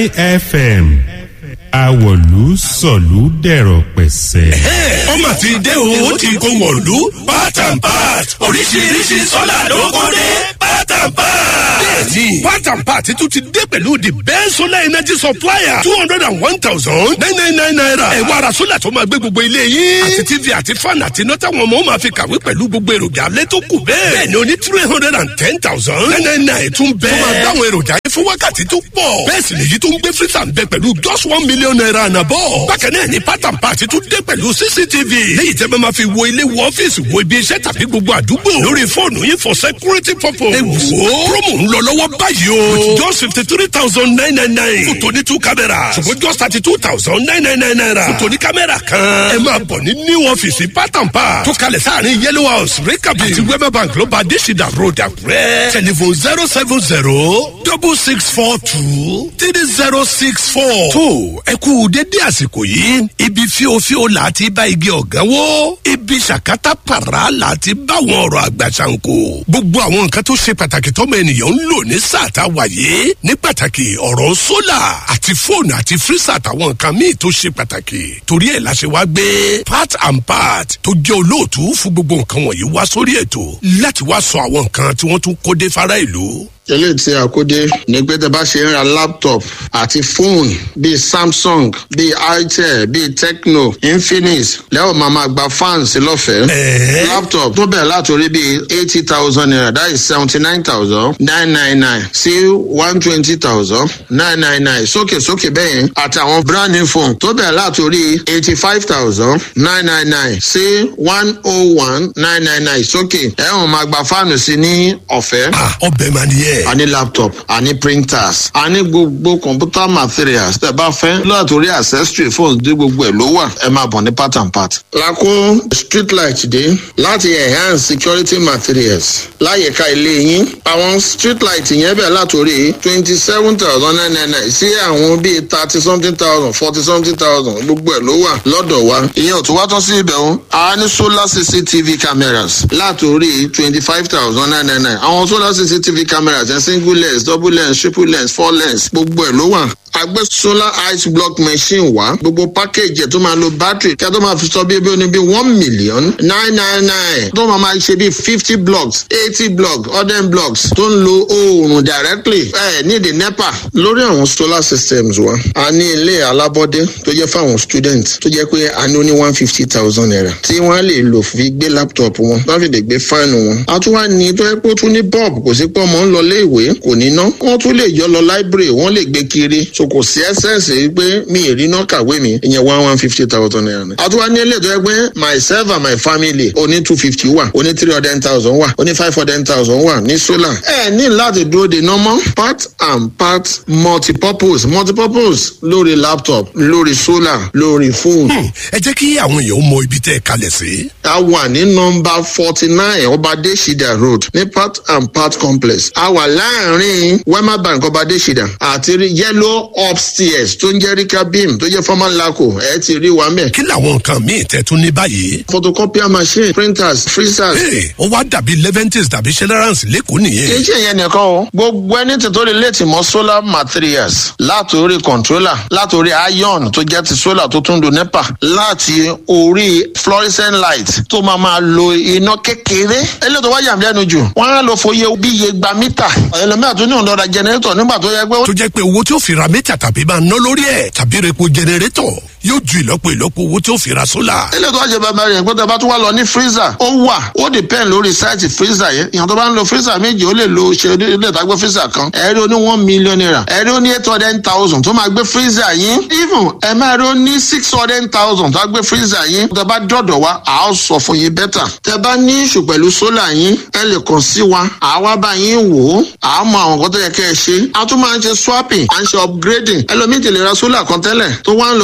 fm àwọ̀lú sọ̀lú dẹ̀rọ̀ pẹ̀sẹ̀. ọmọ ti dé o ti kó wọ̀lú part and part oríṣiríṣi sọ́là ló kó dé part and part. bẹ́ẹ̀ni part and part tún ti dé pẹ̀lú the best solar energy supplier two hundred and one thousand nine nine nine naira. ẹ wá ra sólà tó máa gbé gbogbo ilé yín. àti tv àti fan àti iná táwọn ọmọ máa fi kàwé pẹ̀lú gbogbo èròjà alẹ́ tó kù bẹ́ẹ̀. bẹ́ẹ̀ni o ní three hundred and ten thousand nine nine nine tún bẹ́ẹ̀. tó máa dáwọn èròjà yẹn fún wákàtí tó pọ̀. bẹ́ẹ̀ sì lèyí tó ń gbé freezer ń bẹ pẹ̀lú just one million naira ànàbọ̀. bákan náà ni pátán pàtí tún dé pẹ̀lú cctv. léyìí tẹ́ bá máa fi wo ilé wo ọ́fíìsì wo ibi iṣẹ́ tàbí gbogbo àdúgbò. lórí fóònù yín for security purpose. ẹ wò ó promo ń lọ lọ́wọ́ báyìí o. with just fifty three thousand nine nine nine. fún tòní two cameras. ṣùgbọ́n just thirty two thousand nine nine nine naira. fún tòní kámẹ́rà kan. ẹ máa bọ̀ ní new ọ́fíìsì pátán pa. tó kalẹ̀ sáàrin yellow house rekabi àti wema bank ló bá adésìdá road àkúrẹ́. telephone zero seven zero double six four two three zero six four. tó ẹ kú dédé àsìkò yìí ibi fíofío là á ti bá igi ọ̀gán wó ibi ṣàkátà pàrà là á ti bá àwọn ọ̀rọ̀ àgbà ṣàǹkó. gbogbo àwọn nǹkan tó ṣe pàtàkì tọ́mọ ènìyàn ń lò ní sáà tá a wà yìí ní pàtàkì ọ̀rọ̀ sólà àti fóònù àti fírísà àtàwọn nǹkan míì tó ṣe pàtàkì torí ẹ̀ la ṣe wá gbé part and part tó jẹ́ olóòtú fún gbogbo nǹkan wọ̀nyí wá sórí ètò láti wá sọ àwọn nǹkan tí wọ́n tún kó dé fara ìlú eléyìí tí a kó dé ní pé tẹ bá ṣe ń ra laptop àti fóònù bíi samsung bíi itel bíi tecno infinix lẹ́wọ̀n máa ma gba fans lọ́fẹ̀ẹ́. laptop tó bẹ̀rẹ̀ látòrí bíi eighty thousand naira that is seventy nine thousand nine nine nine sí one twenty thousand nine nine nine sókè sókè bẹ́yẹn àtàwọn brand new phone tó bẹ̀rẹ̀ látòrí eighty five thousand nine nine nine sí one oh one nine nine nine sókè ẹ̀wọ̀n máa gba fáànù sí ní ọ̀fẹ́. ọbẹ̀ máa nìyẹn a ní laptop a ní printers a ní gbogbo computer materials tẹ bá fẹ́ látòrí accessory phones dé gbogbo ẹ̀ ló wà ẹ máa bọ̀ ní part and part. lakó street light dé láti enhance security materials láyìíká ilé yín àwọn street light yẹn bẹ̀ látòrí twenty seven thousand nine nine nine sí àwọn bíi thirty something thousand forty something thousand gbogbo ẹ̀ ló wà lọ́dọ̀ wa ìyẹn ò tún wá tán sí ibẹ̀ o a ní solar cctv cameras látòrí twenty five thousand nine nine nine àwọn solar cctv cameras ẹ̀ single lens double lens triple lens four lens gbogbo ẹ̀ ló wà agbé solar ice block machine wá gbogbo package ẹ̀ tó máa lo battery kí a tó máa fi sọ bí ebi oní bí one million nine nine nine tó máa máa ṣe bí fifty blocks eighty blocks hundred blocks tó ń lo oòrùn directly ẹ ní the nepa lórí àwọn solar systems wa a ní ilé alábọ́dé tó jẹ́ fáwọn students tó jẹ́ pé a ní ó ní one fifty thousand naira tí wọ́n lè lò fi gbé laptop wọn wọ́n fi lè gbé fáànù wọn a tún wá ní tó yẹ pé ó tún ní bulb kò sí pé ọmọ ń lọ lé ìwé kò ní ná wọ́n tún lè yọ lọ library wọ́n lè gbé kiri so kò sí ẹsẹ̀nsì pé mi ì rí náà kàwé mi ìyẹn one one fifty thousand naira ni. àtúwá ní ilé ìtọ́jú pé myself and my family oní two fifty wà oní three hundred thousand wà oní five hundred thousand wà ní solar. ẹ ní láti dúró de normal part and part multipurpose multipurpose lórí laptop lórí solar lórí phone. ẹ jẹ́ kí àwọn èèyàn mọ ibi tẹ́ ẹ kalẹ̀ sí. a wà ní nọmba forty nine ọbadé shida road ní part and part complex a wà láàrin wema bank ọbadé shida àti yellow upstairs tó ń jẹ́ rika beam tó jẹ́ former laco ẹ ti rí wa mẹ́. kí làwọn nǹkan míì tẹ́ tún ní báyìí. photocopier machine printers freezers. ee ó wá dàbí leventis tàbí generals lẹ́kọ̀ọ́ nìyẹn. kì í ṣe ìyẹn nìkan o gbogbo ẹni tí tó lè létí mọ solar materials látòrí controller látòrí iron tó jẹ́ ti solar tó tún do nepa láti orí fluorescent light tó máa máa lo iná kékeré eléyìí tó wá yàm lẹ́nu jù wọ́n á lọ fòye bí iye gba mítà ẹlòmíràn tó ní òǹdọ̀dà generator nígbà tó yẹ pé. tó jẹ́ pé owó tí ó fi ra mítà tàbí máa ná lórí ẹ̀ tàbí repo generator yóò ju ìlọ́po ìlọ́po owó tí ó fi ra sólà. eléyìí tó wá jẹ bàbá rẹ̀ pé tó bá tún wá lọ ní freezer ó wà ó depend lórí sáìtì freezer yẹn ìyàn tó bá ń lo freezer méjì ó lè lo ṣe ilé ìtagbé freezer kan ẹ̀rí ó ní one million naira ẹ̀rí ó ní eight hundred thousand tó máa gbé freezer yín even ẹ̀ máa rí ó ní six hundred thousand tó máa gbé freezer yín tó bá dọ̀dọ̀ wa à á sọ fún yín bẹ́tà tẹ bá ní ìṣù pẹ̀lú sólà yín ẹ lè kàn sí wa àwa bá yín wò ó à á mọ àwọn nǹkan tó yẹ kẹ́ ẹ ṣe a tún máa ń ṣe swapping à ń ṣe upgrading ẹlòmíì ti lè ra sólà kan tẹ́lẹ̀ tó wá ń lo tí ò gbé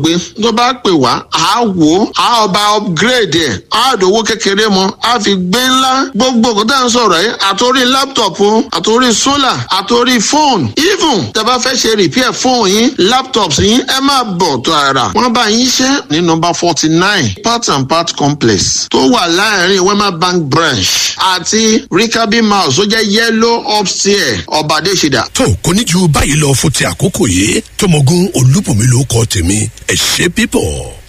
gbé tó bá pè wá á wò ó á ọba upgrade ẹ̀ á dòwó kékeré mọ́ á fi gbé ńlá gbogbo nǹkan tá à ń sọ̀rọ̀ yìí àtòrí laptop o àtòrí solar àtòrí phone even tẹ́ bá fẹ́ ṣe repair phone yín laptops yín ẹ máa bọ̀ tààrà wọ́n bá yín ṣe ní nọmba forty nine part and part complex tó wà láàrin wema bank branch àti rikabi mouse tó jẹ́ yellow upstairs ọ̀bàdéṣidà. tó kò ní ju báyìí lọ fún ti àkókò yìí tọmọgún olúbùnmi ló kọ tèmi ẹ ṣe pípọ̀.